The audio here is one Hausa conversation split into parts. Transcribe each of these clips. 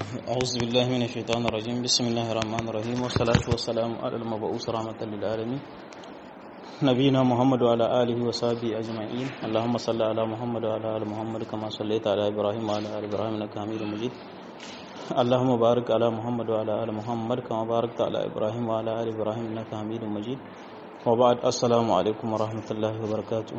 أعوذ بالله من الشيطان الرجيم بسم الله الرحمن الرحيم والصلاة والسلام على المبعوث رحمة للعالمين نبينا محمد وعلى آله وصحبه أجمعين اللهم صل على محمد وعلى آل محمد كما صليت على إبراهيم وعلى آل إبراهيم إنك حميد مجيد اللهم بارك على محمد وعلى آل محمد كما باركت على إبراهيم وعلى آل إبراهيم إنك حميد مجيد وبعد السلام عليكم ورحمة الله وبركاته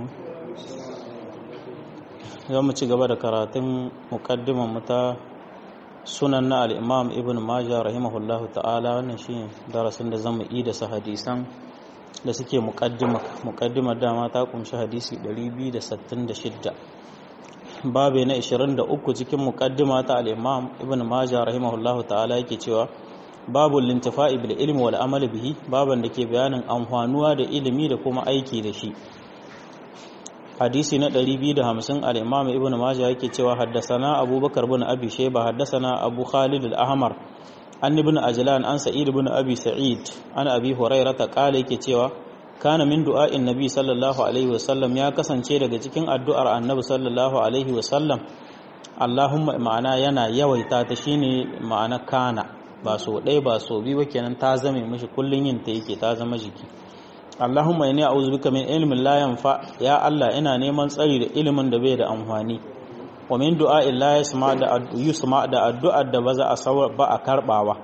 za mu ci gaba da karatun muƙaddiman mu ta sunan na al'imam ibn majah rahimahullahu ta'ala wannan shi darasin da zama yi da su hadisan da suke muƙaddimar dama ta kunshi hadisi 266 babe na 23 cikin muƙaddima ta al'imam ibn majah rahimahullahu ta'ala yake cewa babu lintifa'i bil ilmi wal amali bihi baban da ke bayanin amfanuwa da ilimi da kuma aiki da shi hadisi na 250 al-imam ibn majah yake cewa haddasana abubakar bin abi shayba haddasana abu khalid al-ahmar an ibn ajlan an sa'id ibn abi sa'id an abi hurairah ta kale yake cewa kana min du'a'in nabi sallallahu alaihi wasallam ya kasance daga cikin addu'ar annabi sallallahu alaihi wasallam allahumma ma'ana yana yawaita ta shine ma'ana kana ba so ɗaya ba so biyu ba kenan ta zame mishi kullun yin ta yake ta zama jiki Allahumma inni a'udhu bika min ilmin la yanfa ya Allah ina neman tsari da ilimin da bai da amfani wa min du'a'in la yasma da yusma da addu'ar da ba za a sawar ba a karbawa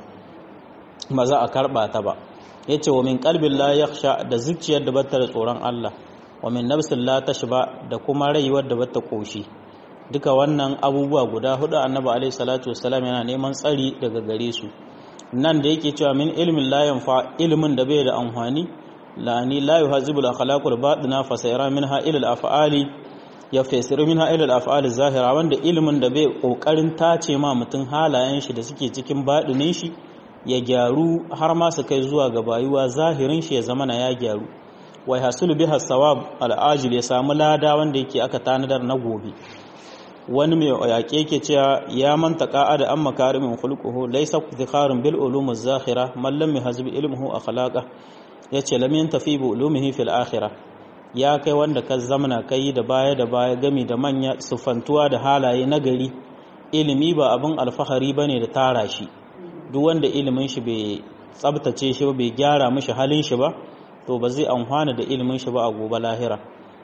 ba za a karba ta ba yace wa min qalbin la yakhsha da zuciyar da bata da tsoron Allah wa min nafsin la tashba da kuma rayuwar da bata koshi duka wannan abubuwa guda hudu annabi alaihi salatu wassalam yana neman tsari daga gare su nan da yake cewa min ilmin la yanfa ilimin da bai da amfani la'ani la yuhazibu al-akhlaqul batina fa sayara minha ila al-af'ali ya fasiru minha ila al-af'ali zahira wanda ilimin da bai kokarin tace ma mutun halayen shi da suke cikin badinin shi ya gyaru har ma su kai zuwa ga bayuwa zahirin shi ya zama na ya gyaru wai hasulu biha sawab al-ajil ya samu lada wanda yake aka tanadar na gobe wani mai yaƙe ke cewa ya manta da an makarimin khulquhu laysa zikharun bil ulum az-zakhira man lam yahzib ilmuhu akhlaqa ya ce lamin tafi bu ulumihi fil akhirah ya kai wanda ka zamana kai da baya da baya gami da manya sufantuwa da halaye na gari ilimi ba abin alfahari bane da tara shi duk wanda ilimin shi bai tsabtace shi bai gyara mishi halin shi ba to ba zai amfana da ilimin shi ba a gobe lahira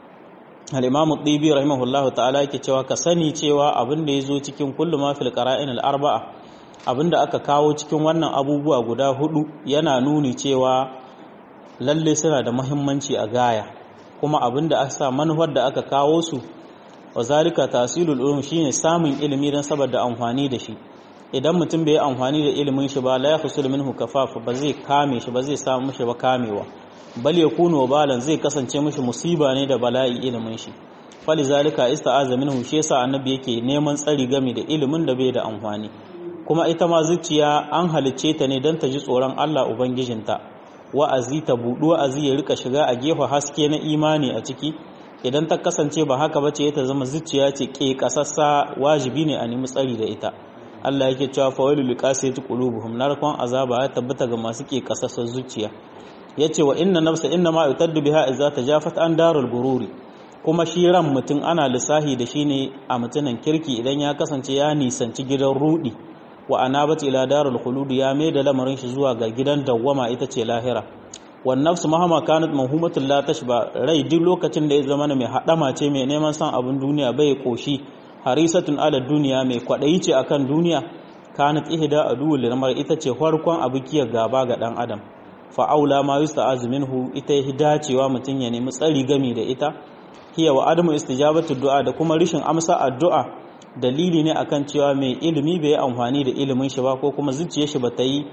al-imam at-tibi rahimahullahu ta'ala yake cewa ka sani cewa abin da yazo cikin kullu ma fil qara'in al-arba'a abinda aka kawo cikin wannan abubuwa guda hudu yana nuni cewa lalle suna da muhimmanci a gaya kuma abinda aka sa manufar da aka kawo su wa zalika tasilul ulum shine samun ilimi dan saboda amfani da shi idan mutum bai amfani da ilimin shi ba la yahsul minhu kafafa ba zai kame shi ba zai samu mishi ba kamewa bal yakunu balan zai kasance mishi musiba ne da bala'i ilimin shi fali zalika ista'aza minhu shi yasa annabi yake neman tsari game da ilimin da bai da amfani kuma ita ma zuciya an halicce ta ne dan ta ji tsoron Allah ubangijinta wa'azi ta buɗu wa'azi ya rika shiga a gefe haske na imani a ciki idan ta kasance ba haka ba ce ta zama zuciya ce ke kasassa wajibi ne a nemi tsari da ita Allah yake cewa fawailu liqasiyati qulubuhum narkon azaba ya tabbata ga masu ke kasassar zuciya yace wa inna nafsa inna ma yutaddu biha idza tajafat an darul gururi kuma shi ran mutum ana lissahi da shi ne a mutunan kirki idan ya kasance ya nisanci gidan rudi wa anabat ila darul khulud ya mai da lamarin shi zuwa ga gidan dawwama ita ce lahira wan nafsu mahama kanat mahhumatul la tashba rai duk lokacin da ya zama mai hadama ce mai neman san abin duniya bai koshi harisatun ala duniya mai kwadayi ce akan duniya kanat ihda aduwwul lamar ita ce farkon abukiyar gaba ga dan adam fa aula ma yusta'az minhu ita ya dacewa mutun ya nemi tsari gami da ita hiya wa adamu istijabatu du'a da kuma rishin amsa addu'a dalili ne akan cewa mai ilimi bai amfani da ilimin shi ba ko kuma zuciyar shi bata yi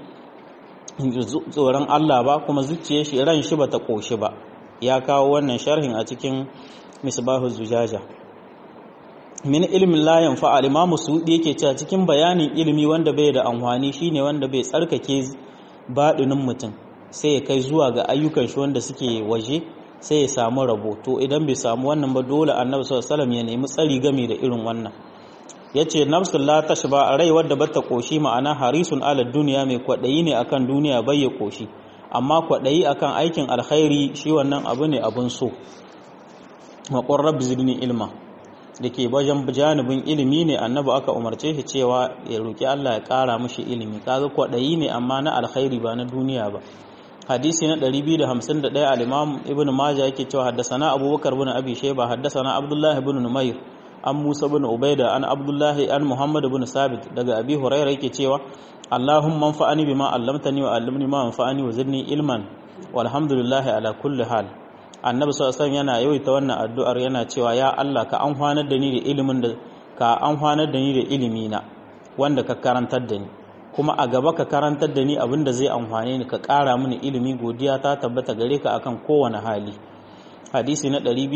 tsoron Allah ba kuma zuciyar shi ran shi bata koshi ba ya kawo wannan sharhin a cikin misbahu zujaja min ilmin la yanfa al-imamu sudi yake cewa cikin bayanin ilimi wanda bai da amfani shine wanda bai tsarkake badinin mutum sai ya kai zuwa ga ayyukan shi wanda suke waje sai ya samu rabo to idan bai samu wannan ba dole annabi sallallahu alaihi wasallam ya nemi tsari game da irin wannan ya ce nafsun la tashba a rai wadda bata koshi ma'ana harisun ala duniya mai kwaɗayi ne akan duniya bai ya koshi amma kwaɗayi akan aikin alkhairi shi wannan abu ne abun so maƙon rabbi zidni ilma da ke wajen janibin ilimi ne annabi aka umarce shi cewa ya roki Allah ya ƙara mishi ilimi kaga kwaɗayi ne amma na alkhairi ba na duniya ba hadisi na 251 al-imam ibn majah yake cewa haddasana abubakar bin abi shayba haddasana abdullah ibn numayr an musa bin ubaida an abdullah an muhammad bin sabit daga abi hurairah yake cewa allahumma anfa'ani bima 'allamtani wa 'allimni ma anfa'ani wa zidni ilman walhamdulillah ala kulli hal annabi sallallahu alaihi yana yawaita wannan addu'ar yana cewa ya Allah ka amfanar da ni da ilimin da ka amfanar da ni da ilimi na wanda ka karantar da ni kuma a gaba ka karantar da ni abin da zai amfane ni ka ƙara mini ilimi godiya ta tabbata gare ka akan kowane hali hadisi na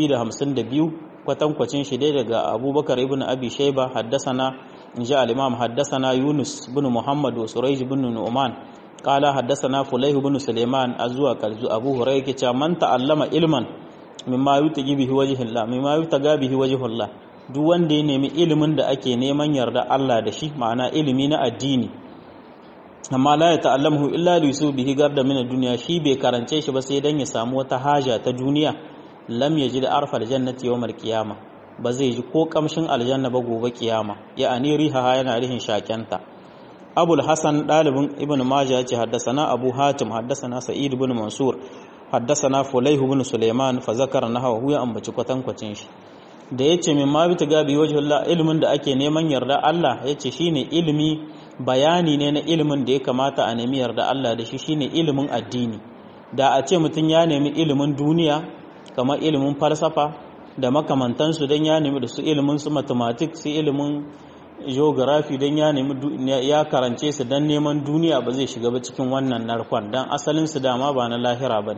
252 kwatankwacin shi dai daga abubakar ibn abi shaiba haddasana inji al-imam haddasana yunus bin muhammad wa surayj bin nu'man qala haddasana fulayh bin sulaiman azwa kalzu abu hurayra ke cewa man ta'allama ilman mimma yutagi bihi wajhillah mimma yutaga bihi wajhullah duk wanda ya nemi ilimin da ake neman yarda Allah da shi ma'ana ilimi na addini amma la ya ta'allamu illa li yusu bihi garda min ad-dunya shi bai karance shi ba sai dan ya samu wata haja ta duniya lam yajid arfal jannati yawmal qiyama ba zai ji ko kamshin aljanna ba gobe kiyama ya ani riha yana rihin shakenta abul hasan dalibin ibn majah yace haddasana abu hatim haddasana sa'id ibn mansur haddasana fulayh ibn sulaiman fa zakara nahawa ya ambaci kwatankwacin shi da yace min ma bi tagabi wajhullah ilmin da ake neman yarda Allah yace shine ilimi bayani ne na ilimin da ya kamata a nemi yarda Allah da shi shine ilimin addini da a ce mutum ya nemi ilimin duniya kamar ilimin falsafa da makamantansu don ya nemi da su ilimin su mathematics su ilimin geography don ya nemi ya karance su don neman duniya ba zai shiga ba cikin wannan narkon don asalin su dama ba na lahira ba ne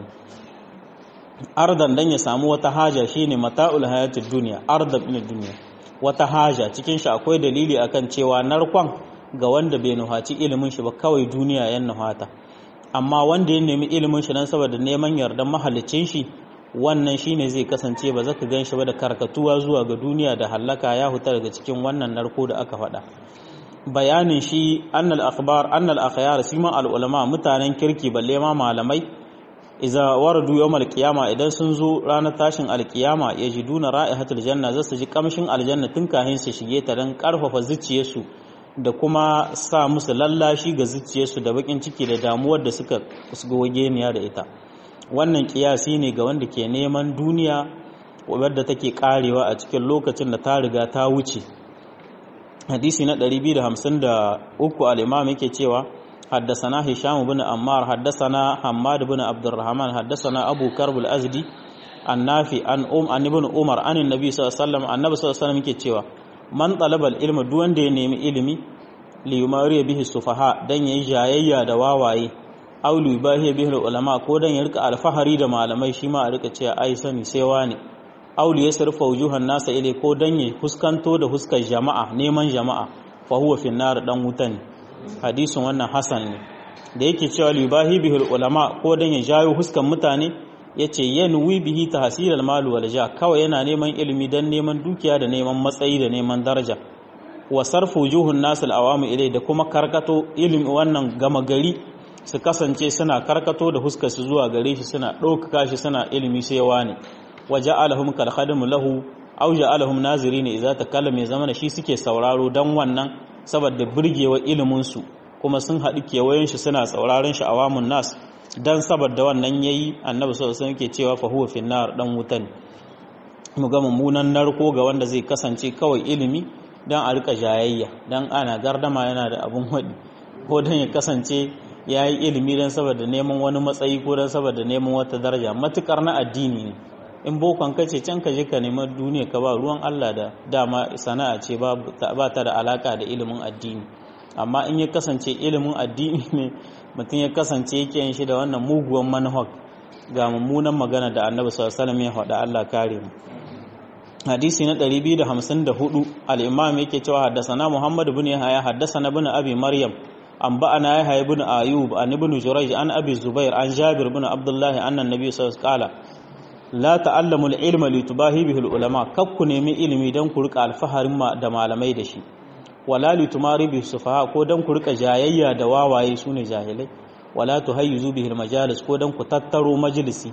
ardan don ya samu wata haja shine mata'ul hayatid duniya ardan ina duniya wata haja cikin shi akwai dalili akan cewa narkon ga wanda bai nuhaci ilimin shi ba kawai duniya yan nuhata amma wanda ya nemi ilimin shi dan saboda neman yardan mahallicin shi wannan shine zai kasance ba zaka gan shi ba da karkatuwa zuwa ga duniya da hallaka ya huta daga cikin wannan narko da aka faɗa bayanin shi annal akhbar annal akhyar siman al ulama mutanen kirki balle ma malamai iza waradu yawmal qiyama idan sun zo ranar tashin alkiyama yajiduna ra'ihatul janna zasu ji kamshin aljanna tun kahin su shige ta dan karfafa zuciyarsu da kuma sa musu lallashi ga zuciyarsu da bakin ciki da damuwar da suka geniya da ita wannan kiyasi ne ga wanda ke neman duniya wadda take karewa a cikin lokacin da ta riga ta wuce hadisi na 253 al-imam yake cewa حدثنا هشام بن عمار حدثنا حماد بن عبد الرحمن حدثنا ابو كرب الازدي النافي عن ام عن ابن عمر عن النبي صلى الله عليه وسلم النبي صلى الله عليه وسلم yake cewa man talabal ilma duk wanda ya nemi ilimi li yumari bihi sufaha dan yayi jayayya da wawaye aw li yubahi bihi ulama ko dan ya rika alfahari da malamai shi ma a rika cewa ai sani sai wani aw li yasrifa wujuhan nasa ilai ko dan ya huskanto da huskar jama'a neman jama'a fa huwa fi nar dan wutan hadisin wannan hasan ne da yake cewa li yubahi bihi ulama ko dan ya jayo huskan mutane yace yanwi bihi tahsilal mal wal ja kawai yana neman ilimi dan neman dukiya da neman matsayi da neman daraja wa sarfu wujuhun nas al awami ilai da kuma karkato ilimi wannan gama gari su kasance suna karkato da huskar su zuwa gare shi suna ɗaukaka shi suna ilimi sai wani wa ja'alahum kal khadimu lahu aw ja'alahum nazirin idza takallama zamana shi suke sauraro dan wannan saboda burgewa ilimin su kuma sun haɗu kewayen shi suna sauraron shi awamun nas dan saboda wannan yayi annabi sallallahu alaihi wasallam yake cewa fa huwa fi nar dan wutan mu ga mummunan narko ga wanda zai kasance kawai ilimi dan a rika jayayya dan ana gardama yana da abun hadi ko dan ya kasance ya yi ilimi don saboda neman wani matsayi ko don saboda neman wata daraja matukar na addini ne in bokon ka ce can ka je ka neman duniya ka ba ruwan Allah da dama sana'a ce ba ta da alaka da ilimin addini amma in ya kasance ilimin addini ne mutum ya kasance yake yin shi da wannan muguwan manhaj ga mummunan magana da annabi sallallahu alaihi wasallam ya faɗa Allah kare mu hadisi na 254 al-imam yake cewa haddasana Muhammad ibn Yahya haddasana ibn Abi Maryam أنبأنا يحيى بن أيوب عن ابن جريج عن أبي الزبير عن جابر بن عبد الله أن النبي صلى الله عليه وسلم قال لا تعلموا العلم لتباهي به العلماء كبku nemi ilimi dan ku rika alfaharin ma da malamai da shi wala litumari bi sufaha ko dan ku rika jayayya da wawaye sune jahilai wala tuhayyizu bihi majalis ko dan ku tattaro majalisi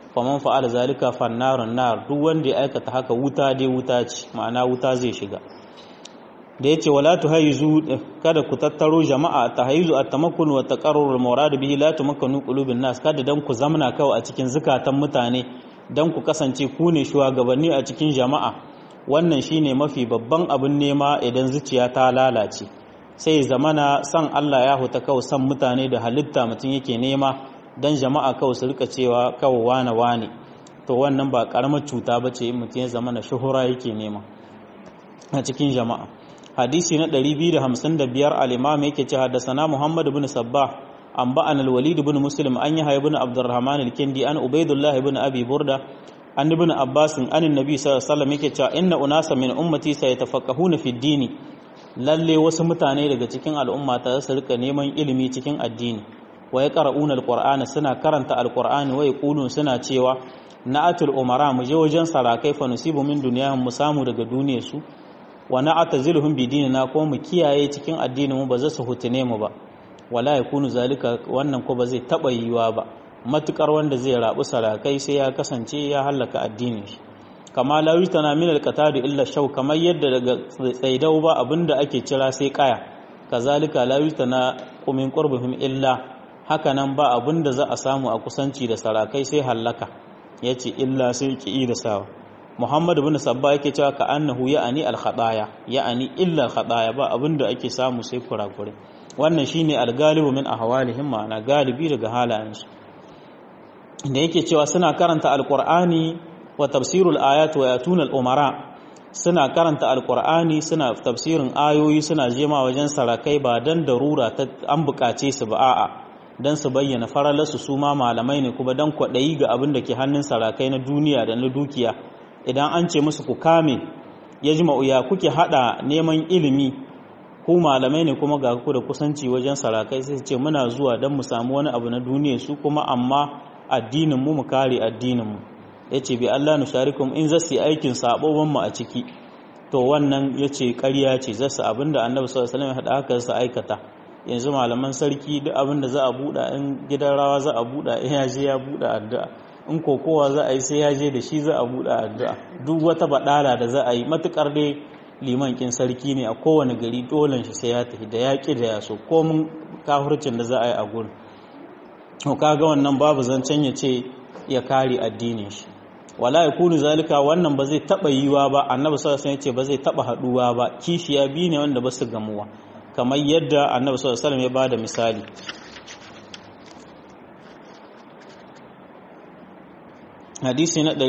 faman fa'ala zalika fannarun nar duk wanda ya aikata haka wuta dai wuta ce ma'ana wuta zai shiga da yace wala tuhayzu kada ku tattaro jama'a tahayzu at-tamakkun wa taqarrur al-murad bihi la tumakkanu qulubin nas kada dan ku zamna kawai a cikin zukatan mutane dan ku kasance ku ne shugabanni a cikin jama'a wannan shine mafi babban abin nema idan zuciya ta lalace sai zamana san Allah ya huta kawai san mutane da halitta mutum yake nema dan jama'a kawai su rika cewa kawai wane wane to wannan ba karamar cuta bace in mutum ya zamana shuhura yake nema a cikin jama'a hadisi na 255 al-imam yake ce haddasana Muhammad ibn Sabbah an ba'an al-Walid ibn Muslim an yahya ibn Abdurrahman al-Kindi an Ubaydullah ibn Abi Burda an ibn Abbas an annabi sallallahu alaihi wasallam yake cewa inna unasa min ummati sayatafaqqahuna fi ad-dini lalle wasu mutane daga cikin al'umma ta su rika neman ilimi cikin addini wa yaqra'una al-Qur'ana suna karanta al-Qur'ani wa yaqulun suna cewa na'atul umara mu je wajen sarakai fa nusibu min dunyahum mu samu daga duniyar su wa na'taziluhum bi dinina ko mu kiyaye cikin addinin mu ba za su hutune mu ba wala yakunu zalika wannan ko ba zai taba yiwa ba matukar wanda zai rabu sarakai sai ya kasance ya halaka addinin shi kama la yutana min alqatadu illa shaw kamar yadda daga tsaidau ba abinda ake cira sai kaya kazalika la yutana min qurbihim illa haka nan ba abinda za a samu a kusanci da sarakai sai halaka yace illa sai ki da sawa Muhammad ibn Sabba yake cewa ka annahu ya'ani al-khataya ya'ani illa al-khataya ba abinda ake samu sai kurakure wannan shine al-galibu min ahwalihim ma'ana galibi daga halayensu da yake cewa suna karanta al-Qur'ani wa tafsirul ayat wa yatuna al-umara suna karanta al-Qur'ani suna tafsirin ayoyi suna jema wajen sarakai ba dan darura ta an bukace su ba a'a dan su bayyana faralarsu su ma malamai ne kuma dan kwaɗayi ga abin da ke hannun sarakai na duniya da na dukiya idan an ce musu ku kame ya ji ma'uya kuke hada neman ilimi ku malamai ne kuma ga ku da kusanci wajen sarakai sai ce muna zuwa don mu samu wani abu na duniya su kuma amma addinin mu mu kare addinin mu yace bi Allah nu sharikum in zasu aikin sabobin mu a ciki to wannan yace ƙarya ce zasu abinda Annabi sallallahu alaihi wasallam ya hada haka su aikata yanzu malaman sarki duk abinda za a buɗa in gidan rawa za a buɗa in ya je ya buɗa addu'a in kokowa za a yi sai ya je da shi za a buɗe addu'a duk wata baɗala da za a yi matuƙar dai liman kin sarki ne a kowane gari dolen shi sai ya tafi da ya ƙi da ya so komin kafurcin da za a yi a gurin to kaga wannan babu zancen ya ce ya kare addinin shi wala ya kunu zalika wannan ba zai taɓa yiwa ba annabi sallallahu alaihi ce ba zai taɓa haɗuwa ba kishiya biyu ne wanda ba su gamuwa kamar yadda annabi sallallahu alaihi ya bada misali hadisi na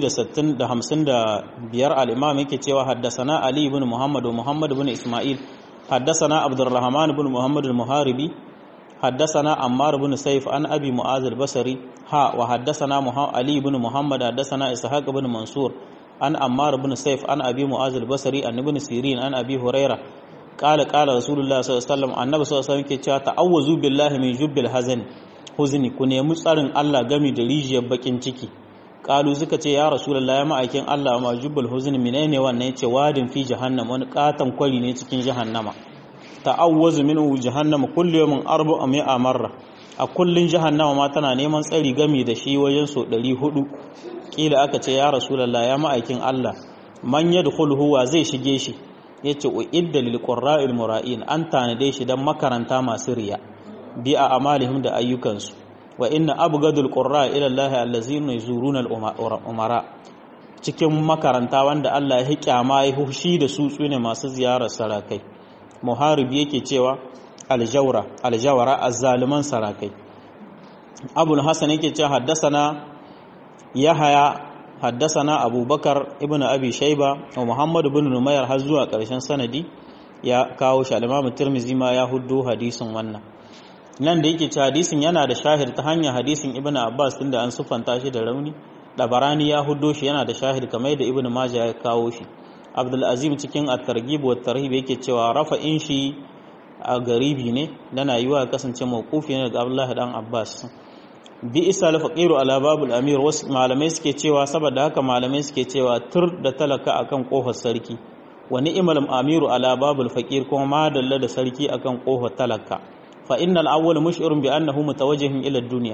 255 al-imam yake cewa haddasana ali ibn muhammad wa muhammad ibn isma'il haddasana abdurrahman ibn muhammad al-muharibi haddasana ammar ibn sayf an abi mu'az al-basri ha wa haddasana ali ibn muhammad haddasana ishaq ibn mansur an ammar ibn sayf an abi mu'az al-basri an ibn sirin an abi huraira قال قال رسول الله صلى الله عليه وسلم annabi sallallahu alaihi wasallam ke cewa ta'awwazu billahi min jubbil hazan huzni ku nemi tsarin Allah gami da rijiyar bakin ciki kalu suka ce ya rasulullahi ya ma'aikin Allah ma jubbul huzni menene wannan yace wadin fi jahannam wani katan kwari ne cikin jahannama ta'awwazu minhu jahannam kullu yawmin arba'a mi'a marra a kullun jahannama ma tana neman tsari gami da shi wajen so 400 kila aka ce ya rasulullahi ya ma'aikin Allah man yadkhuluhu wa zai shige shi yace uidda lil qurra'il mura'in an tanade shi dan makaranta masu riya bi a amalihim da ayyukansu wa inna abgadul qurra ila Allah allazina yuzuruna al umara cikin makaranta wanda Allah ya kyama ya hushi da su tsune masu ziyarar sarakai muharibi yake cewa aljawra aljawara azzaliman sarakai abul hasan yake cewa haddasana yahaya haddasana abubakar ibn abi shayba wa muhammad ibn numayr har zuwa karshen sanadi ya kawo shi al-imam tirmidhi ma ya huddo hadisin wannan nan da yake ci hadisin yana da shahid ta hanyar hadisin ibn abbas tunda an sufanta shi da rauni dabarani ya huddo shi yana da shahid kamar da ibn majah ya kawo shi abdul azim cikin at-targhib wa tarhib yake cewa rafa'in shi a garibi ne dana yiwa kasance mawqufi ne daga abdullahi dan abbas bi isa al-faqiru ala babul amir wasu malamai suke cewa saboda haka malamai suke cewa tur da talaka akan kofar sarki wa ni'mal amiru ala babul faqir kuma ma dalla da sarki akan kofar talaka fa innal awwal mush'irun bi annahu mutawajjihun ila ad-dunya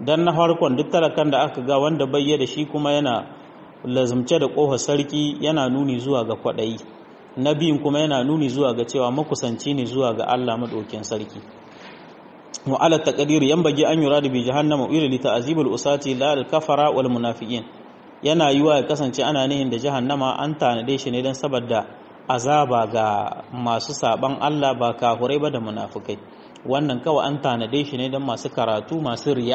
dan na farkon duk talakan da aka ga wanda bayya da shi kuma yana lazumce da ƙofar sarki yana nuni zuwa ga kwaɗayi na biyun kuma yana nuni zuwa ga cewa makusanci ne zuwa ga Allah maɗaukin sarki wa ala taqdir yanbaghi an yurada bi jahannama ila li ta'zibul usati la al kafara wal munafiqin yana yiwa ya kasance ana nihin da jahannama an tanade shi ne dan saboda azaba ga masu saban Allah ba kafurai ba da munafikai wannan kawai an tanade shi ne dan masu karatu masu riya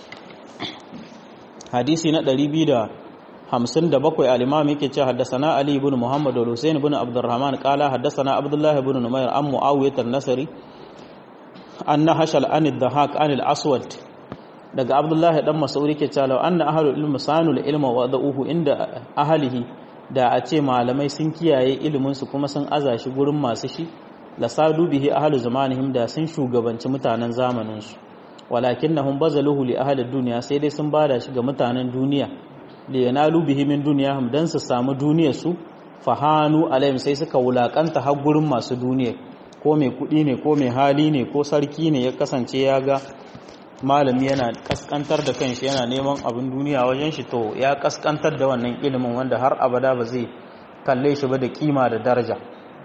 hadisi na 257 al-imam yake cewa haddathana ali ibn muhammad wal husayn ibn abdurrahman qala haddathana abdullah ibn numayr an muawiyah an-nasri anna hashal an ad-dahak an al-aswad daga abdullahi dan mas'ud yake cewa anna ahlul ilmi sanul ilma wa da'uhu inda ahlihi da a ce malamai sun kiyaye ilimin su kuma sun aza shi gurin masu shi la sadu bihi ahlu zamanihim da sun shugabanci mutanen zamanin su walakinnahum bazaluhu li ahli dunya sai dai sun bada shi ga mutanen duniya li yanalu bihi min dunyahum dan su samu duniyar su fahanu alaihim sai suka wulakanta har gurin masu duniya ko mai kudi ne ko mai hali ne ko sarki ne ya kasance ya ga malami yana kaskantar da kanshi yana neman abin duniya wajen shi to ya kaskantar da wannan ilimin wanda har abada ba zai kalle shi ba da kima da daraja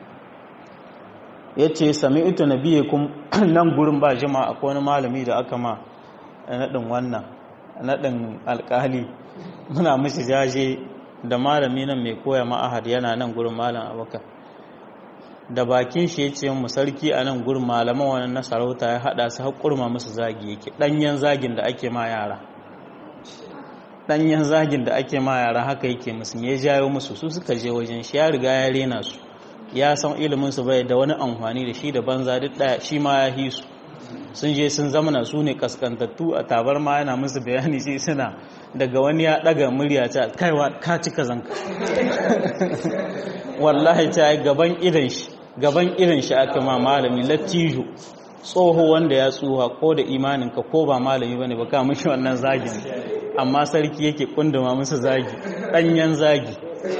ya ce sami ita na biye kun nan gurin ba jima akwai wani malami da aka ma naɗin wannan naɗin alƙali muna mishi jaje da malami nan mai koya ma'ahad yana nan gurin malam abokan da bakin shi ya ce mu sarki a nan gurin malaman wani na sarauta ya haɗa su haƙurma musu zagi yake ɗanyen zagin da ake ma yara ɗanyen zagin da ake ma yara haka yake musu ya jayo musu su suka je wajen shi ya riga ya rena su ya san ilimin su bai da wani amfani da shi da banza duk ɗaya shi ma ya hi su sun je sun zamana su ne kaskantattu a tabar ma yana musu bayani sai suna daga wani ya ɗaga murya ta kaiwa ka cika zanka wallahi ta gaban idan shi gaban irin shi aka ma malami lattijo tsoho wanda ya tsuha ko da imaninka ko ba malami bane ba ka mishi wannan zagin amma sarki yake kunduma musu zagi danyen zagi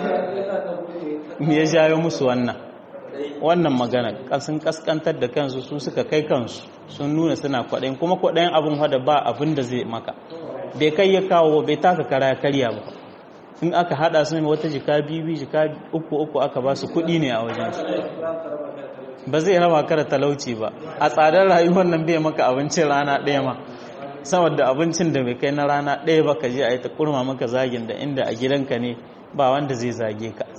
me ya jayo musu wannan wannan magana sun kaskantar da kansu su suka kai kansu sun nuna suna kwaɗayin kuma kwaɗayin abin hada ba abin da zai maka bai kai ya kawo bai taka kara karya ba in aka hada su ne wata jika bibi jika uku uku aka ba su kuɗi ne a wajen su ba zai raba ka da talauci ba a tsadar rayuwar nan bai maka abincin rana ɗaya ma saboda abincin da bai kai na rana ɗaya ba ka je a yi ta kurma maka zagin da inda a gidanka ne ba wanda zai zage ka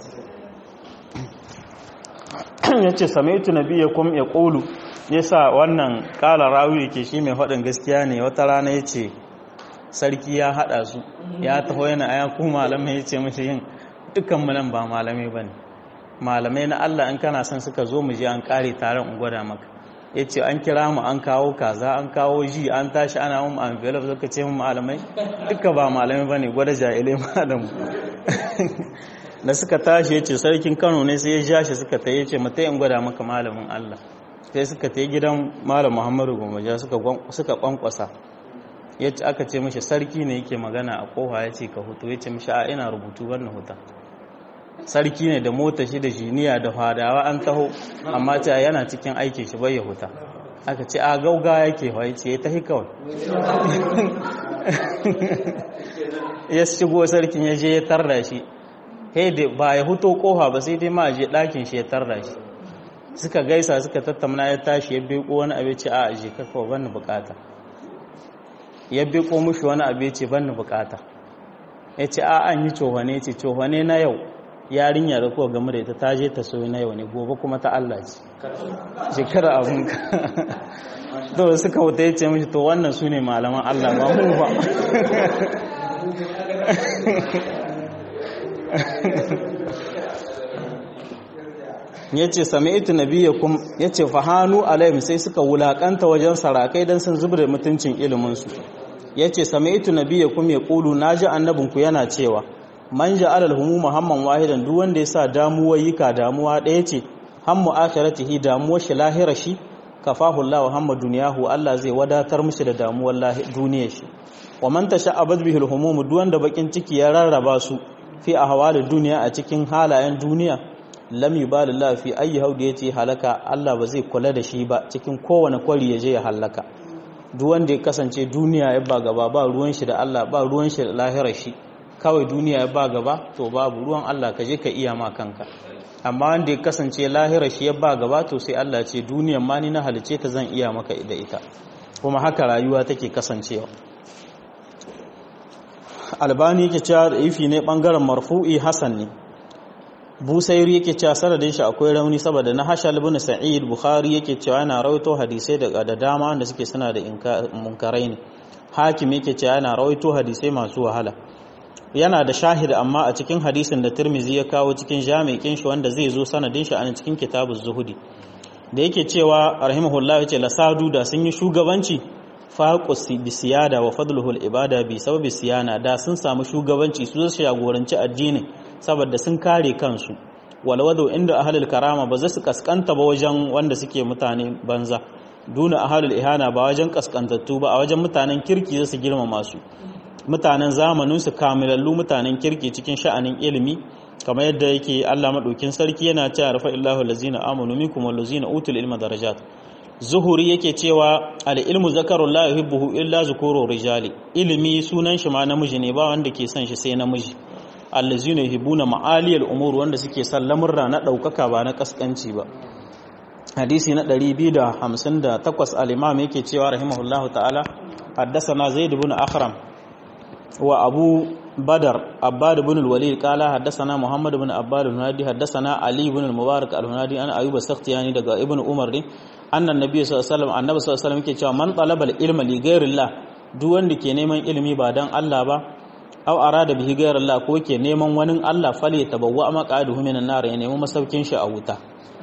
ya ce samaitu na biya kum ya ƙolu ya sa wannan ƙala rawi yake shi mai faɗin gaskiya ne wata rana ya ce sarki ya haɗa su ya taho yana aya ku malamai ya ce mashi yin dukkan nan ba malamai ba ne malamai na Allah in kana son suka zo mu je an ƙare taron in gwada maka ya ce an kira mu an kawo kaza an kawo ji an tashi ana mu envelope suka ce mu malamai duka ba malamai ba ne gwada jahilai malamu da suka tashi ya ce sarkin kano ne sai ya ja shi suka ta ya ce mata in gwada maka malamin Allah sai suka ta gidan malam muhammadu gomaja suka kwankwasa ya ce aka ce mashi sarki ne yake magana a kofa ya ce ka hutu ya ce mashi a ina rubutu wannan huta sarki ne da mota shi da jiniya da fadawa an taho amma ta yana cikin aikin shi bai ya huta aka ce a gauga yake wa ya ce ya tahi kawai ya shigo sarkin ya je ya tarda shi da ba ya huto kofa ba sai dai ma je ɗakin shi ya tarda shi suka gaisa suka tattauna ya tashi ya beko wani abinci a aje kakawa ban bukata ya beko mushi wani abu ce ban ni bukata ya ce a an yi cohane ce cohane na yau yarinya da kuwa game da ita ta je ta soyi na yau ne gobe kuma ta Allah ce shekara abinka to suka wuta ya ce mishi to wannan su ne malaman Allah ba mu ba ya ce sami ita nabiyakum ya ce fahanu alaihim sai suka wulakanta wajen sarakai don sun zubar da mutuncin iliminsu ya ce sami ita nabiyakum ya ƙulu na ji annabinku yana cewa man ja alal humu muhamman wahidan duk wanda ya sa damuwa yika damuwa ɗaya ce hammu akhiratihi damuwar shi lahira shi kafahu Allah hamma duniyahu Allah zai wadatar mishi da damuwar duniyar shi wa man tasha'abat bihi al-humum duk wanda bakin ciki ya rarraba su fi ahwalid duniya a cikin halayen duniya lam yubalillahu fi ayi haudi yace halaka Allah ba zai kula da shi ba cikin kowane kwari ya je ya halaka duk wanda ya kasance duniya ya ba gaba ba ruwan shi da Allah ba ruwan shi da lahirar shi kawai duniya ya ba gaba to babu ruwan Allah ka je ka iya ma kanka amma wanda ya kasance lahirar shi ya ba gaba to sai Allah ce duniyan ma ni na halice ta zan iya maka da ita kuma haka rayuwa take kasancewa albani yake cewa da ifi ne bangaren marfu'i hasan ne busairi yake cewa sanadin shi akwai rauni saboda na hashal ibn sa'id bukhari yake cewa yana rawaito hadisai da da dama wanda suke suna da munkarai ne hakim yake cewa yana rawaito hadisai masu wahala yana da shahid amma a cikin hadisin da tirmizi ya kawo cikin jami'in shi wanda zai zo sanadin shi a cikin kitabuz zuhudi da yake cewa rahimahullah yace lasadu da sun yi shugabanci faqus bi siyada wa fadluhul ibada bi sababi siyana da sun samu shugabanci su su jagoranci addini saboda sun kare kansu walwado inda ahlul karama ba za su kaskanta ba wajen wanda suke mutane banza duna ahlul ihana ba wajen kaskantattu ba a wajen mutanen kirki za su girmama su mutanen zamanin su kamilallu mutanen kirki cikin sha'anin ilimi kamar yadda yake Allah madaukin sarki yana cewa rafa illahu allazina amanu minkum wallazina utul ilma darajat zuhuri yake cewa al-ilmu zakarun la yuhibbuhu illa zukuru rijali ilimi sunan shi ma namiji ne ba wanda ke son shi sai namiji allazina yuhibbuna ma'aliyal umur wanda suke son lamurra na daukaka ba na kaskanci ba hadisi na 258 al-imam yake cewa rahimahullahu ta'ala haddathana zaid ibn akhram wa abu badar abbad ibn al-walid qala haddathana muhammad ibn abbad al-hunadi haddathana ali ibn al-mubarak al-hunadi an ayyub as-sakhtiyani daga ibn umar din annan nabi sallallahu alaihi wasallam annabi sallallahu alaihi wasallam yake cewa man talaba al-ilma li ghayrillah duk wanda ke neman ilimi ba dan Allah ba aw arada bihi ghayrillah ko ke neman wani Allah fali tabawwa maqaduhu minan nar ya nemi masaukin shi a wuta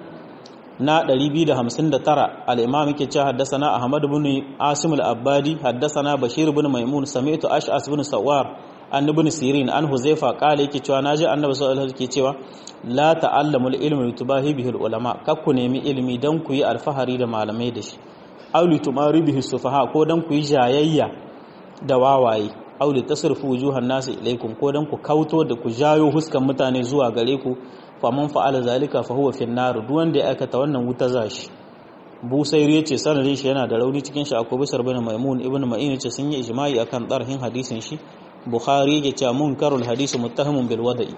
na 259 al-imam yake cewa haddathana ahmad ibn asim al-abbadi haddathana bashir ibn maimun sami'tu ash'as ibn sawar an ibn sirin an huzaifa qala yake cewa naji annabi sallallahu alaihi wasallam yake cewa la ta'allamul ilma litubahi bihi ulama kakku nemi ilimi dan ku yi alfahari da malamai da shi aw litumari bihi sufaha ko dan ku yi jayayya da wawaye aw litasrifu wujuhan nasi ilaikum ko dan ku kauto da ku jayo huskan mutane zuwa gare ku faman fa'ala zalika fa huwa fin nar duk wanda ya aikata wannan wuta zashi busairi yace sanadin shi yana da rauni cikin shi akwai bisar bin maimun ibnu ma'in yace sun yi ijma'i akan darhin hadisin shi bukhari yake cewa munkarul hadisi muttahamun bil wada'i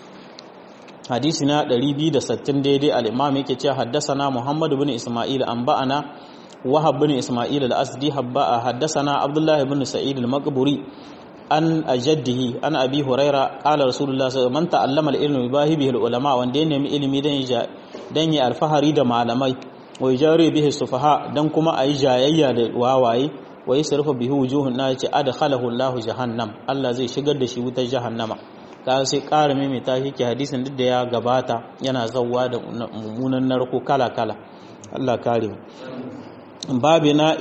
hadisi na 260 daidai al-imam yake cewa haddathana muhammad ibn isma'il an ba'ana wahab ibn isma'il al-asdi habba haddathana abdullah ibn sa'id al-maqburi an ajaddihi an abi huraira qala rasulullah sallallahu alaihi wasallam man ta'allama al-ilma bihi bihi al-ulama wanda ya nemi ilimi dan ya dan ya alfahari da malamai wa jari bihi sufaha dan kuma ayi jayayya da wawaye wa yasrifu bihi wujuhun na yace adkhalahu Allah jahannam Allah zai shigar da shi wutar jahannama ka sai ƙara maimaita shi ke hadisin duk da ya gabata yana zawwa da mummunan narko kala kala Allah kare babu na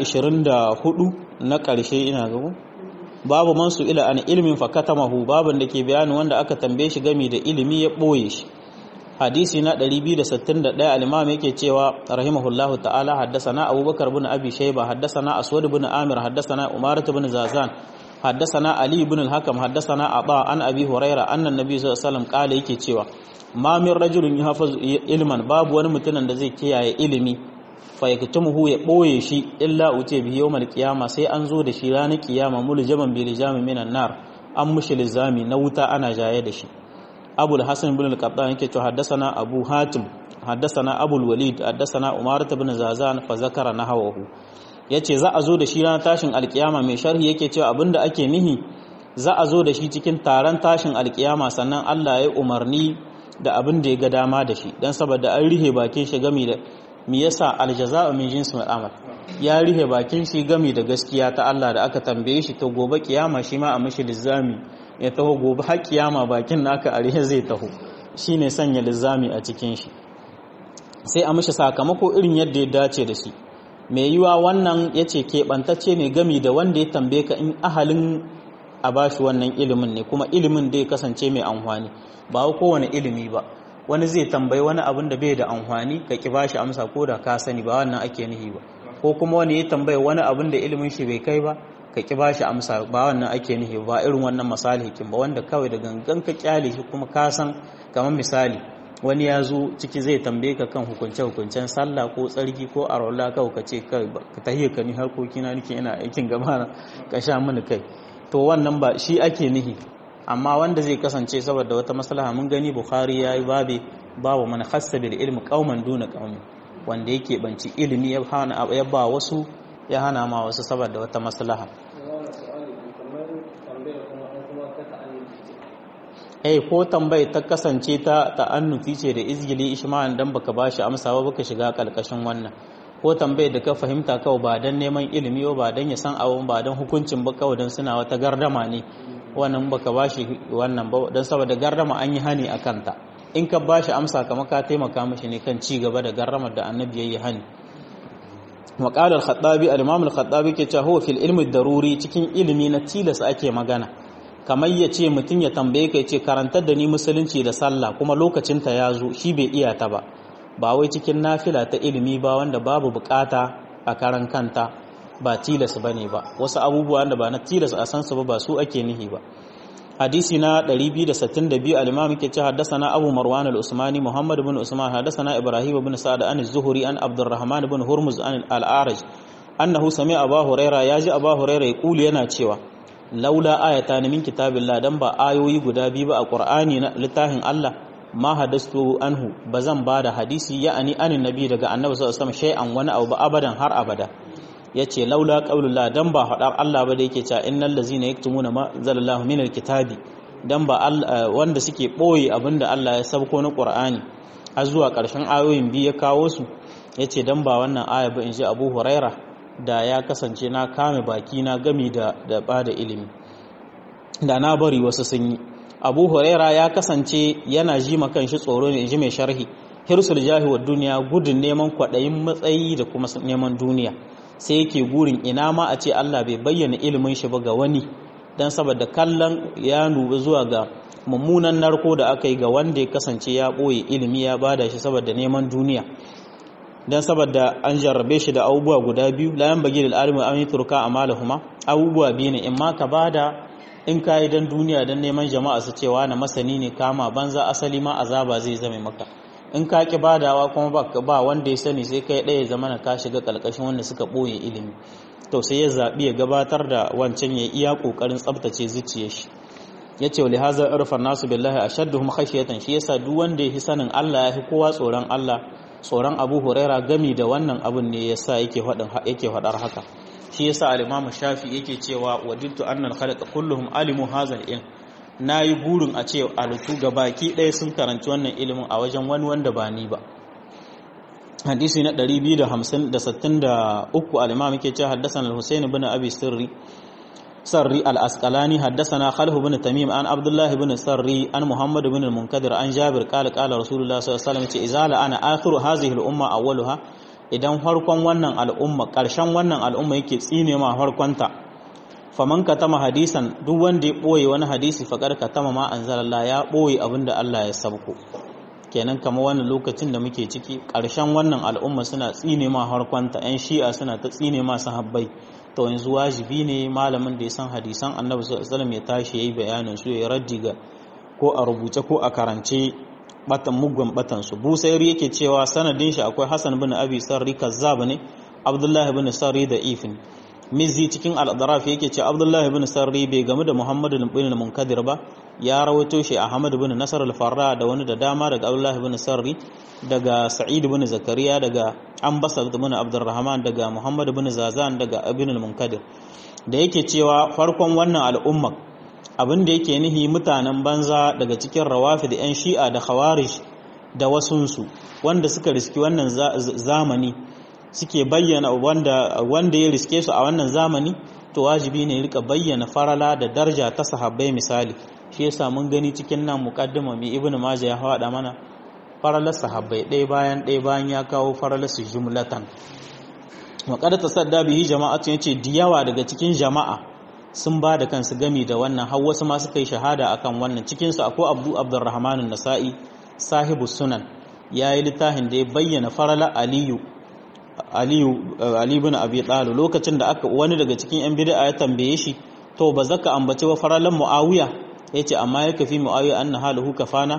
24 na ƙarshe ina ga babu man su ila an ilmin fakatamahu babin da ke bayanin wanda aka tambaye shi gami da ilimi ya ɓoye shi hadisi na 261 al-imam yake cewa rahimahullahu ta'ala haddathana abubakar bin abi shayba haddathana aswad bin amir haddathana umarat bin zazan haddathana ali bin al-hakam haddathana aba an abi huraira anna nabi sallallahu alaihi wasallam kala yake cewa ma min rajulin yahfazu ilman babu wani mutumin da zai kiyaye ilimi fa yaktumuhu ya boye shi illa uce bi yawmal qiyama sai an zo da shi ranar kiyama muljaman bi lijamin minan nar an mushi lizami na wuta ana jaye da shi أبو الحسن بن القطان يكي حدثنا أبو هاتم حدثنا أبو الوليد حدثنا أمارة بن زازان فذكر نحوه yace za a zo da shi ranar tashin alkiyama mai sharhi yake cewa abinda ake nihi za a zo da shi cikin taron tashin alkiyama sannan Allah ya umarni da abin da ya ga dama da shi dan saboda an rihe bakin shi gami da me yasa aljaza'u min jinsil amal ya rihe bakin shi gami da gaskiya ta Allah da aka tambaye shi to gobe kiyama shi ma a mishi lizami ya taho gobe har kiyama bakin naka a rihe zai taho shine sanya lizami a cikin shi sai a mishi sakamako irin yadda ya dace da shi mai yiwa wannan yace keɓantacce ne gami da wanda ya tambaye ka in ahalin a bashi wannan ilimin ne kuma ilimin da ya kasance mai amfani ba kowane ilimi ba wani zai tambayi wani abin da bai da amfani ka ki bashi amsa ko da ka sani ba wannan ake nihi ba ko kuma wani ya tambayi wani abin da ilimin shi bai kai ba ka ki bashi amsa ba wannan ake nihi ba irin wannan misali hikin ba wanda kawai da gangan ka kyale shi kuma ka san kamar misali wani ya zo ciki zai tambaye ka kan hukunce hukuncen sallah ko tsarki ko arwala kawai ka ce ka tahiyya ka ni harkokina nake ina aikin gaba ka sha mini kai to wannan ba shi ake nihi amma wanda zai kasance saboda wata maslaha mun gani bukhari ya yi babe babu mana khassa bil ilmi qauman duna qaumi wanda yake banci ilimi ya hana ya ba wasu ya hana ma wasu saboda wata maslaha eh ko tambayi ta kasance ta ta'annufi ce da izgili ishma'an dan baka bashi amsa ba baka shiga kalkashin wannan ko tambayar da ka fahimta kawai ba dan neman ilimi ba dan ya san abun ba dan hukuncin ba kawai dan suna wata gardama ne wannan baka bashi wannan ba dan saboda gardama an yi hani akan ta in ka bashi amsa kamar ka taimaka mishi ne kan ci gaba da gardamar da annabi yayi hani وقال الخطابي الامام الخطابي ke cewa huwa fil ilmi daruri cikin ilimi na tilas ake magana kamar ya ce mutum ya tambaye ka ya ce karantar da ni musulunci da sallah kuma lokacinta ya zo shi bai iya ta ba ba wai cikin nafila ta ilimi ba wanda babu bukata a karan kanta ba tilas ba ne ba wasu abubuwa da ba na tilas a san su ba ba su ake nihi ba hadisi na 262 al-imam yake ce haddathana abu marwan al-usmani muhammad ibn usman haddathana ibrahim ibn sa'd an az-zuhri an abdurrahman ibn hurmuz an al-a'raj annahu sami'a abu huraira yaji abu huraira yaqulu yana cewa laula ayata min kitabillah dan ba ayoyi guda biyu ba a qur'ani na littafin Allah ma hadastu anhu bazan bada hadisi ya'ani anin nabi daga annabi sallallahu alaihi wasallam shay'an wani abu ba abadan har abada yace laula qaulullah dan ba hadar Allah ba da yake cewa innal ladzina yaktumuna ma zalallahu min alkitabi dan ba wanda suke boye abinda Allah ya sabko na qur'ani har zuwa karshen ayoyin biyu ya kawo su yace dan ba wannan aya ba in ji Abu Huraira da ya kasance na kame baki na gami da da bada ilimi da na bari wasu sun yi abu huraira ya kasance yana ji makan shi tsoro ne ji mai sharhi hirsul jahi wa duniya gudun neman kwaɗayin matsayi da kuma neman duniya sai yake gurin ina ma a ce Allah bai bayyana ilimin shi ba ga wani dan saboda kallon ya nubi zuwa ga mummunan narko da aka yi ga wanda ya kasance ya ɓoye ilimi ya bada shi saboda neman duniya dan saboda an jarrabe shi da abubuwa guda biyu layan bagi da alimi an yi turka a malahuma abubuwa biyu ne in ma ka bada in ka yi don duniya don neman jama'a su cewa na masani ne kama banza asali ma azaba zai zame maka in ka ki badawa kuma ba ba wanda ya sani sai kai ɗaya zama na ka shiga ƙarƙashin wanda suka ɓoye ilimi to sai ya zaɓi ya gabatar da wancan ya iya ƙoƙarin tsabtace zuciyar shi ya ce wa lihaza irfan nasu billahi ashadduhum khashiyatan shi yasa duk wanda ya fi sanin Allah ya fi kowa tsoron Allah tsoron Abu Huraira gami da wannan abun ne yasa yake faɗin yake faɗar haka shi yasa al-Imam Shafi yake cewa wadittu annal khalqa kulluhum alimu hazal ilm nayi burin a ce alutu baki ɗaya sun karanci wannan ilimin a wajen wani wanda ba ni ba hadisi na 263 al-Imam yake cewa haddathana al-Husayn ibn Abi Sirri سري الأسقلاني حدثنا خلف بن تميم عن عبد الله بن سري عن محمد بن المنكدر عن جابر قال قال رسول الله صلى الله عليه وسلم إذا أنا آخر هذه الأمة أولها idan farkon wannan al'umma ƙarshen wannan al'umma yake tsine ma farkonta faman katama hadisan duk wanda ya ɓoye wani hadisi faƙar katama ma anzalallah ya ɓoye abin da Allah ya sabko kenan kama wannan lokacin da muke ciki ƙarshen wannan al'umma suna tsine ma farkonta 'yan shi'a suna ta tsine ma sahabbai to yanzu wajibi ne malamin da ya san hadisan annabi sallallahu alaihi ya tashi yayi bayanin su ya raddi ga ko a rubuce ko a karance batan muggan batan su busairi yake cewa sanadin shi akwai hasan bin abi sarri kazzab ne abdullahi bin sarri da ifin mizzi cikin al-adraf yake cewa abdullahi bin sarri bai gamu da muhammad bin munkadir ba ya rawaito shi ahmad bin nasar al-farra da wani da dama daga abdullahi bin sarri daga sa'id bin zakariya daga ambasar bin abdurrahman daga muhammad bin zazan daga ibn al-munkadir da yake cewa farkon wannan al'umma abin da yake nihi mutanen banza daga cikin rawafi da 'yan shi'a da khawarij da wasunsu wanda suka riski wannan zamani suke bayyana wanda wanda ya riske su a wannan zamani to wajibi ne rika bayyana farala da darja ta sahabbai misali shi yasa mun gani cikin nan muqaddima mai ibnu majah ya hada mana faralar sahabbai ɗaya bayan ɗaya bayan ya kawo faralar su jumlatan waƙar ta sadda bihi jama'atun yace diyawa daga cikin jama'a sun ba da kansu gami da wannan har wasu ma suka yi shahada akan wannan cikin su akwai Abdu Abdurrahman nasai sahibu sunan yayi littafin da ya bayyana farala Aliyu Aliyu Ali ibn Abi Talib lokacin da aka wani daga cikin yan bid'a ya tambaye shi to ba zaka ambace wa faralan Muawiya yace amma ya kafi Muawiya anna haluhu kafana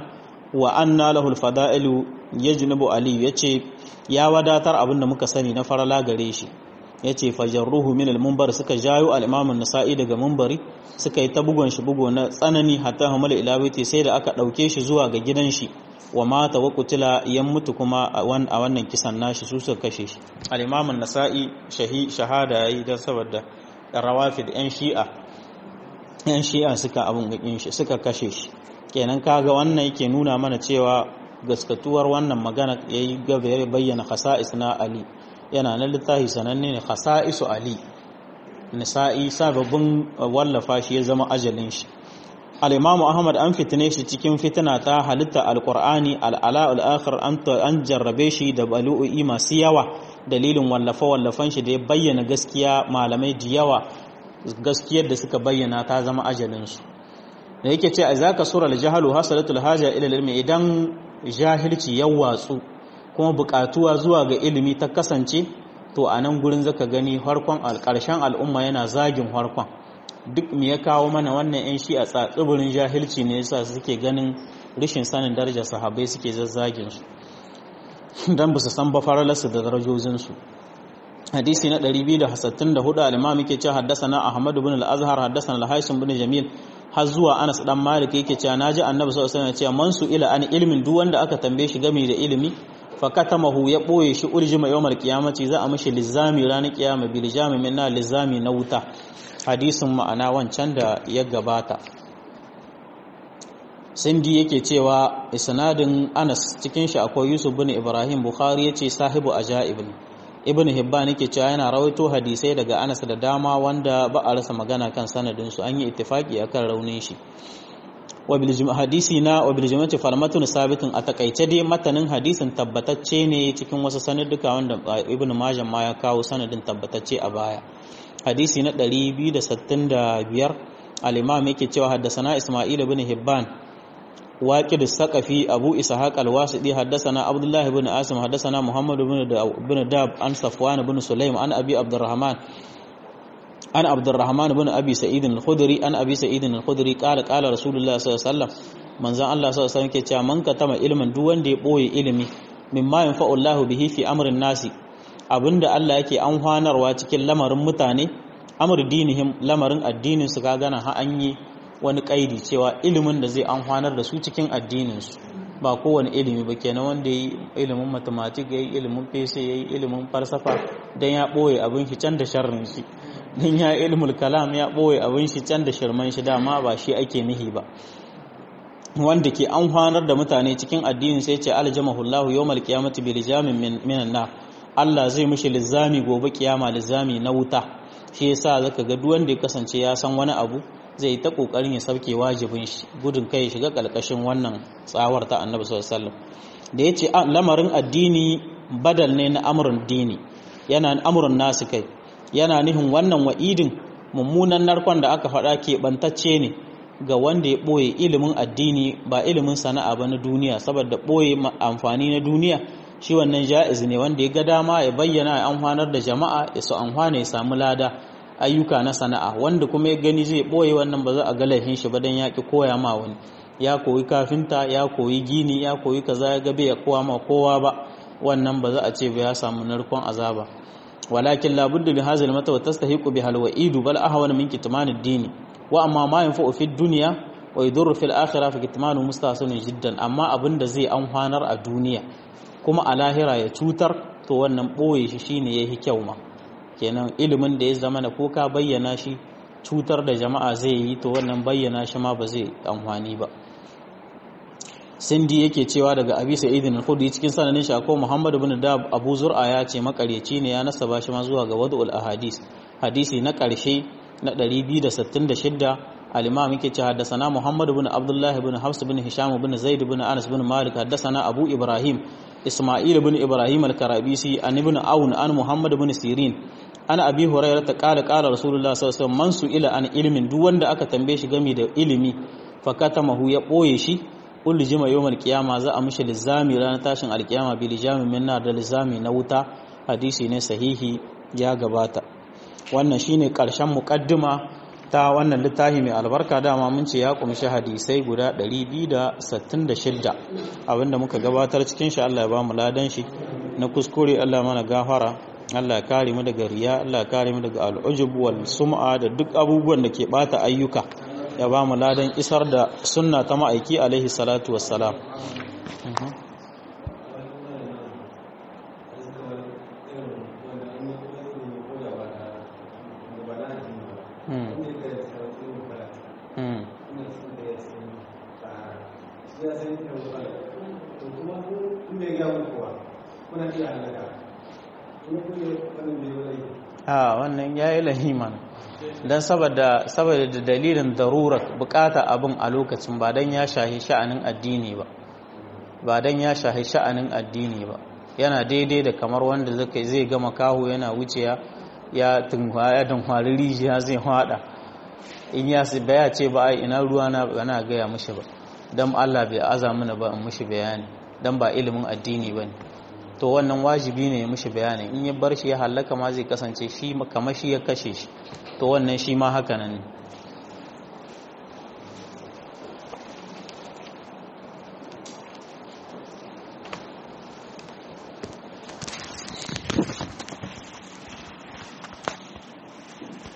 wa anna lahul fada'ilu yajnubu ali yace ya wadatar abinda muka sani na farala gare shi yace fajarruhu min al-munbar suka jayo al-imam an-nasa'i daga munbari suka yi ta bugon shi bugo na tsanani hatta hamala ila baiti sai da aka dauke shi zuwa ga gidan shi wa mata wa kutila yan mutu kuma a wannan kisan nashi su suka kashe shi al-imam an-nasa'i shahada yayi dan saboda rawafid yan shi'a yan shi'a suka abun gakin shi suka kashe shi kenan kaga wannan yake nuna mana cewa gaskatuwar wannan magana yayi gaba ya bayyana khasa'is na ali yana na littafi sananne ne khasa'isu ali nisa'i sababbin wallafa shi ya zama ajalin shi al-imamu ahmad an fitine shi cikin fitina ta halitta al-qur'ani al-ala al-akhir an jarrabe shi da balu'i masu yawa dalilin wallafa wallafan shi da ya bayyana gaskiya malamai da yawa gaskiyar da suka bayyana ta zama ajalin su da yake ce a zaka sura al-jahalu hasalatul haja ila ilmi idan jahilci ya watsu kuma bukatuwa zuwa ga ilimi ta kasance to a nan gurin zaka gani harkon alƙarshen al'umma yana zagin harkon duk me ya kawo mana wannan yan shi a tsatsibirin jahilci ne yasa suke ganin rashin sanin darajar sahabbai suke zazzagin su dan ba su san ba faralarsu da darajojin su hadisi na 264 al-imam yake cewa haddathana ahmad ibn al-azhar haddathana al-haisim ibn jamil har zuwa Anas dan Malik yake cewa naji Annabi sallallahu alaihi wasallam cewa man su ila an ilmin duk wanda aka tambaye shi game da ilimi fa katamahu ya boye shi urjima yawmal qiyamati za a mishi lizami ranar kiyama bil jami minna lizami na wuta hadisin ma'ana wancan da ya gabata sindi yake cewa isnadin Anas cikin shi akwai Yusuf bin Ibrahim Bukhari yace sahibu ajaib ibn hibban yake cewa yana rawaito hadisai daga anas da dama wanda ba a rasa magana kan sanadin su an yi ittifaki akan raunin shi wa bil hadisi na wa bil jumati farmatun sabitun a takaice dai matanin hadisin tabbatacce ne cikin wasu sanadduka wanda ibn majah ma ya kawo sanadin tabbatacce a baya hadisi na 265 al-imam yake cewa haddasana isma'il ibn hibban واكد الثقفي أبو إسحاق الواسطي حدثنا عبد الله بن عاصم حدثنا محمد بن داب عن صفوان بن سليم عن أبي عبد الرحمن عن عبد الرحمن بن أبي سعيد الخدري عن أبي سعيد الخدري قال قال رسول الله صلى الله عليه وسلم من زان الله صلى الله عليه وسلم كي من كتم علما دوان دي بوي علمي مما ينفع الله به في أمر الناس abinda Allah yake amfanarwa cikin lamarin mutane amr dinihim lamarin addinin su ka gana ha an yi wani kaidi cewa ilimin da zai amfanar da su cikin addininsu ba kowane ilimi ba kenan wanda yi ilimin mathematics yayi ilimin fese yayi ilimin falsafa dan ya boye abin shi can da sharrin shi dan ya ilmul kalam ya boye abin shi can da shirman shi dama ba shi ake nihi ba wanda ke amfanar da mutane cikin addinin sai ce aljamahullahu yawmal qiyamati bil jamin minan nar Allah zai mishi lizami gobe kiyama lizami na wuta shi yasa zaka ga duk wanda ya kasance ya san wani abu zai ta kokarin ya sauke wajibin shi gudun kai ya shiga kalkashin wannan tsawar ta annabi sallallahu alaihi wasallam da yace lamarin addini badal ne na amrun dini yana amrun nasu kai yana nihin wannan wa'idin mummunan narkon da aka faɗa ke bantacce ne ga wanda ya ɓoye ilimin addini ba ilimin sana'a ba na duniya saboda ɓoye amfani na duniya shi wannan ja'iz ne wanda ya ga dama ya bayyana ya amfanar da jama'a ya su amfana ya samu lada ayyuka na sana'a wanda kuma ya gani zai ɓoye wannan ba za a ga laifin shi ba dan ya ki koya ma wani ya koyi kafinta ya koyi gini ya koyi kaza ya gabe ya kowa ma kowa ba wannan ba za a ce ba ya samu narkon azaba walakin labudda bi hazal mata wa tastahiqu bi halwa'idu bal ahwana min kitman ad-din wa amma ma yanfa'u fi dunya wa yadurru fil akhirah fa kitmanu mustahsanun jiddan amma abinda zai amfanar a duniya kuma a lahira ya cutar to wannan boye shi shine yayi kyau ma kenan ilimin da ya zama na ko ka bayyana shi cutar da jama'a zai yi to wannan bayyana shi ma ba zai amfani ba sindi yake cewa daga abi sa'idin al-khudri cikin sananin shi akwai muhammad ibn dab abu zur'a ya ce makareci ne ya nasaba shi ma zuwa ga wadul ahadis hadisi na karshe na 266 al-imam yake cewa haddathana muhammad ibn abdullah ibn hafs ibn hisham ibn zaid ibn anas ibn malik haddathana abu ibrahim isma'il ibn ibrahim al-karabisi an ibn aun an muhammad ibn sirin ana abi hurairah ta kala kala rasulullah sallallahu alaihi wasallam man su ila an ilmin duk wanda aka tambaye shi game da ilimi fakatamahu ya boye shi kullu jima yawmal qiyama za a mishi lizami ranar tashin alkiyama bi lijami minna da lizami na wuta hadisi ne sahihi ya gabata wannan shine karshen muqaddima ta wannan littafi mai albarka dama mun ce ya kumshi hadisai guda 266 abinda muka gabatar cikin shi Allah ya ba mu ladan shi na kuskure Allah mana gafara Allah ya kare mu daga riya Allah ya kare mu daga al'ujub wal sum'a da duk abubuwan da ke bata ayyuka ya ba mu ladan isar da sunna ta ma'aiki alaihi salatu wassalam a wannan ya yi lahiman don saboda da dalilin darurar bukata abin a lokacin ba don ya shahi sha'anin addini ba ba don ya shahi sha'anin addini ba yana daidai da kamar wanda zai gama kawo yana wuce ya tunhwari rijiya zai hada in ya baya ce ba ai ina ruwa na gana gaya mushi ba don allah bai aza mana ba in mushi bayani don ba ilimin addini ba ne to wannan wajibi ne ya mushi bayani in ya bar shi ya hallaka ma zai kasance shi kamar shi ya kashe shi to wannan shi ma haka nan ne